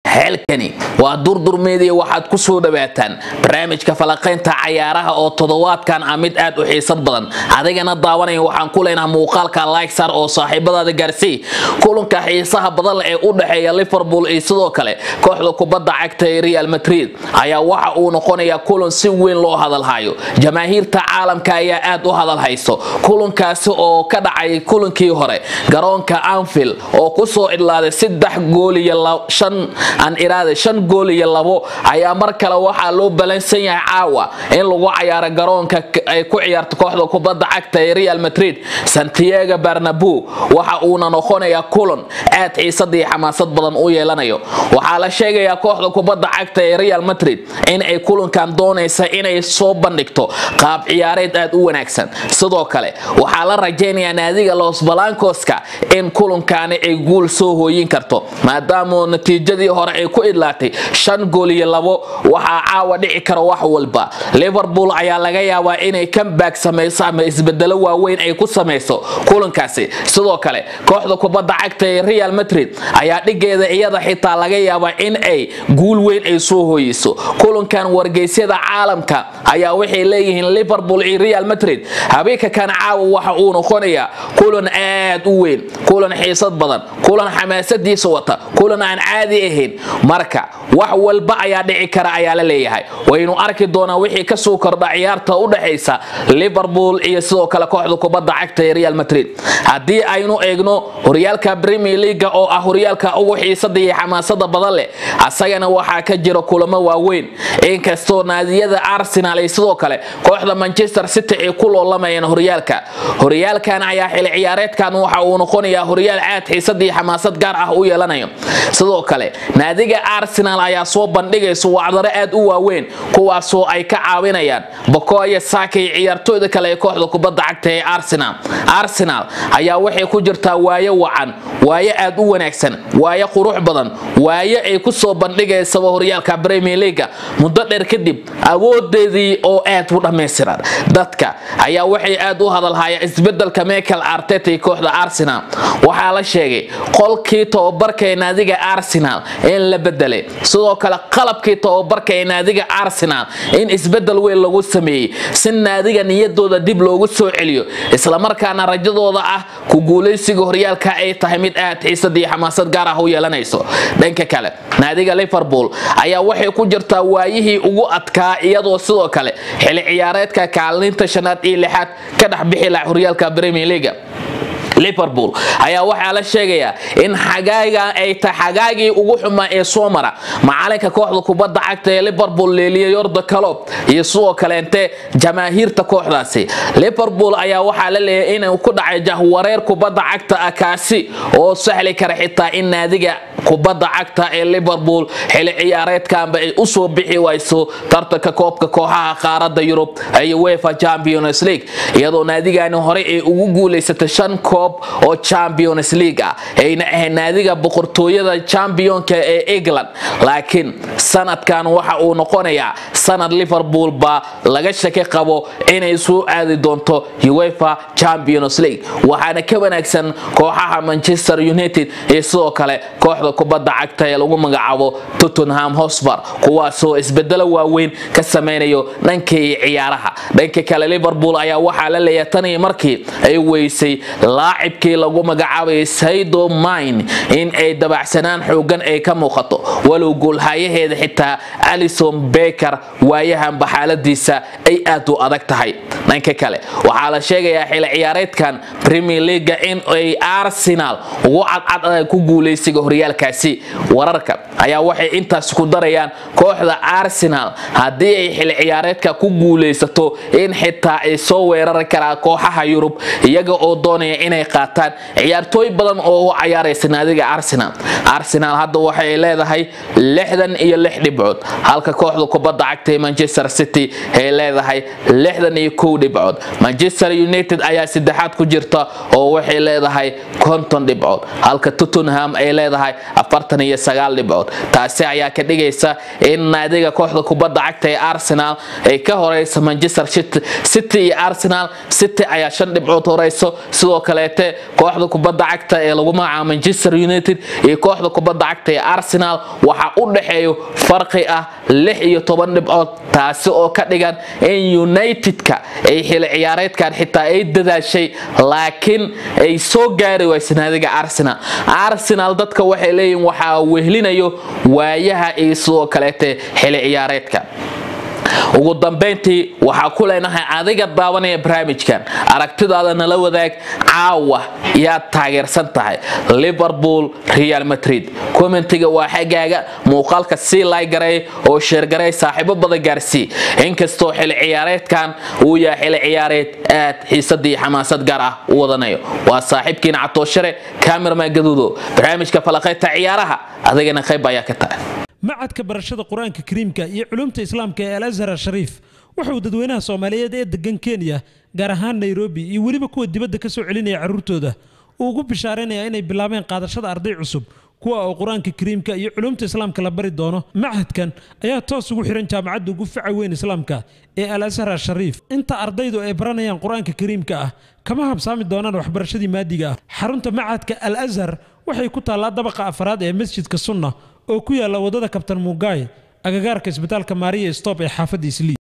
xeelkani waa durdurmeediya waxaad ku soo dhawaataan barnaamijka falaqaynta cayaaraha oo toddobaadkan ah mid aad u xiisad badan adigana daawanaya waxaan ku leenaha muuqaalka lysar oo saaxiibadaada gaarsii kulanka xiisaha badan leh ee u dhexeeya liverpool iyo sidoo kale kooxda kubadda cagta ee real madrid ayaa waxa uu noqonayaa kulan si weyn loo hadalhayo jamaahiirta caalamka ayaa aad u hadalhayso kulankaasi oo ka dhacay kulankii hore garoonka anfield oo kusoo idlaaday saddex gool iyo shan aan iraade shan gool iyo labo ayaa mar kale waxaa loo balansan yahay caawa in lagu cayaaro garoonka ay ku ciyaarto kooxda kubadda cagta ee real madrid santiago barnabu waxa uuna noqonayaa kulan aad xiisad iyo xamaasad badan u yeelanayo waxaa la sheegayaa kooxda kubadda cagta ee real madrid in ay kulankan doonaysa inay soo bandhigto qaab ciyaareed aad u wanaagsan sidoo kale waxaa la rajaynayaa naadiga los balancoska in kulankaani ay guul soo hooyin karto maadaama natiijadii hore ay ku idlaatay shan gool iyo labo waxaa caawa dhici kara wax walba liverpool ayaa laga yaabaa inay comeback samayso ama isbedelo waaweyn ay ku samayso kulankaasi sidoo kale kooxda kubadda cagta ee real madrid ayaa dhigeeda iyada xitaa laga yaabaa in ay guul weyn ay soo hooyiso kulankan wargeysyada caalamka ayaa waxay leeyihiin liverpool iyo real madrid habeenka kan caawa waxa uu noqonayaa kulan aad u weyn kulan xiisad badan kulan xamaasadiisa wata kulan aan caadi ahayn marka wax walba ayaa dhici kara ayaa la leeyahay waynu arki doonaa wixii kasoo kordha ciyaarta u dhexaysa liverpool iyo sidoo kale kooxda kubadda cagta ee real madrid haddii aynu eegno horyaalka premier leaga oo ah horyaalka ugu xiisada iyo xamaasada badan leh asagana waxaa ka jira kulamo waaweyn inkastoo naadiyada arsenal iyo sidoo kale kooxda manchester city ay ku loolamayeen horyaalka horyaalkan ayaa xili ciyaareedkan waxa uu noqonayaa horyaal aad xiisad iyo xamaasad gaar ah u yeelanayo sidoo kale naadiga arsenal ayaa soo bandhigaysa wacdaro aad u waaweyn kuwaasoo ay ka caawinayaan bokoya saka iyo ciyaartooyda kale ee kooxda kubadda cagta ee arsenal arsenal ayaa waxay ku jirtaa waayo wacan waayo aad u wanaagsan waayo qurux badan waayo ay ku soo bandhigaysaba horyaalka premier leaga muddo dheer kadib awoodeedii oo aad u dhammaystiran dadka ayaa waxay aad u hadalhayaan isbedelka michael arteta iyo kooxda arsenal waxaa la sheegay qolkii tababarka ee naadiga arsenal in la bedelay sidoo kale qalabkii tababarka ee naadiga arsenal in isbedel weyn lagu sameeyey si naadiga niyadooda dib loogu soo celiyo islamarkaana rajadooda ah ku guulaysiga horyaalka ay tahay mid aad xiisad iyo xamaasad gaar ah u yeelanayso dhanka kale naadiga liverpool ayaa waxay ku jirtaa waayihii ugu adkaa iyadoo sidoo kale xili ciyaareedka kaalinta shanaad iyo lixaad ka dhex bixi laha horyaalka premier leaga liverpool ayaa waxaa la sheegayaa in xagaaga ay tahay xagaagii ugu xumaa ee soo mara macalinka kooxda kubadda cagta ee liverpool leeliya yorda calob iyo sidoo kaleente jamaahiirta kooxdaasi liverpool ayaa waxaa la leeyahay inuu ku dhacay jahwareer kubadda cagta ah kaasi oo sahli kara xitaa in naadiga kubadda cagta ee liverpool xili ciyaareedkanba ay usoo bixi wayso tartanka koobka kooxaha qaarada yurub ee uefa champions league iyadoo naadigani horey ay ugu guulaysatay shan koob oo champions league ah ayna ahayd naadiga boqortooyada championka ee england laakiin sanadkan waxa uu noqonayaa sanad liverpool baa laga shaki qabo inay soo aadi doonto uefa champions league waxaana ka wanaagsan kooxaha manchester united iyo sidoo kale kooxda kubadda cagta ee lagu magacaabo tottenham hosper kuwaasoo isbedelo waaweyn ka samaynayo dhankii ciyaaraha dhanka kale liverpool ayaa waxaa la leeyahay tanii markii ay weysay laacibkii lagu magacaabayay saydo mine in ay dabacsanaan xoogan ay ka muuqato walow goolhayaheeda xitaa alison beker waayahanba xaaladiisa ay aad u adag tahay dhanka kale waxaa la sheegayaa xili ciyaareedkan premier leaga in ay arsenal ugu cadcad ku guulaysiga horyaalkaasi wararka ayaa waxay intaas ku darayaan kooxda arsenal haddii ay xili ciyaareedka ku guulaysato in xitaa ay soo weerari karaan kooxaha yurub iyaga oo doonaya inay qaataan ciyaartooy badan oo u cayaaraysa naadiga arsenal arsenal hadda waxay leedahay lixdan iyo lix dhibcood halka kooxda kubadda cagta ee manchester city ay leedahay lixdan iyo kow dhibcood manchester united ayaa saddexaad ku jirta oo waxay leedahay konton dhibcood halka tottenham ay leedahay afartan iyo sagaal dhibcood taasi ayaa ka dhigaysa in naadiga kooxda kubadda cagta ee arsenal ay ka horeysa manchester city iyo arsenal city ayaa shan dhibcood horeyso sidoo kaleete kooxda kubadda cagta ee lagu magacaabo manchester united iyo kooxda kubadda cagta ee arsenal waxaa u dhexeeyo farqi ah lix iyo toban dhibcood taasi oo ka dhigan in unitedka ay xili ciyaareedkan xitaa ay dadaashay laakiin ay soo gaari waysa naadiga arsenal arsenal dadka waxay leeyihin waxaa wehlinayo waayaha iyo sidoo kaleete xili ciyaareedka ugu dambayntii waxaa ku leenahay adiga daawanaya barnaamijkan aragtidaada nala wadaag caawa yaad taageersan tahay liverpool real madrid commentiga waa xaggaaga muuqaalka sii laygaray oo sheergaray saaxiibo badan gaarsii inkastoo xili ciyaareedkan uu yahay xili ciyaareed aad xiisadii xamaasad gaar ah u wadanayo waa saaxiibkiina catooshare kamerman gaduudo barnaamijka falaqaynta ciyaaraha adigana qayb ayaa ka tahay macadka barashada qur-aanka kariimka iyo culumta islaamka ee al azhar shariif wuxuu dadweynaha soomaaliyeed ee degan kenya gaar ahaan nairobi iyo weliba kuwa dibadda ka soo celinaya carruurtooda uu ugu bishaaraynaya inay bilaabeen qaadashada arday cusub kuwa oo qur-aanka kariimka iyo culumta islaamka la bari doono macadkan ayaa toos ugu xihan jaamacadda ugu faca weyn islaamka ee al azhar shariif inta ardaydu ay baranayaan qur-aanka kariimka ah kama habsaami doonaan waxbarashadii maadiga ah xarunta macadka al azhar waxay ku taallaa dabaqa afraad ee masjidka sunna oo ku yaalla waddada kabtan mugaay agagaarka isbitaalka maariya stop ee xaafadda islii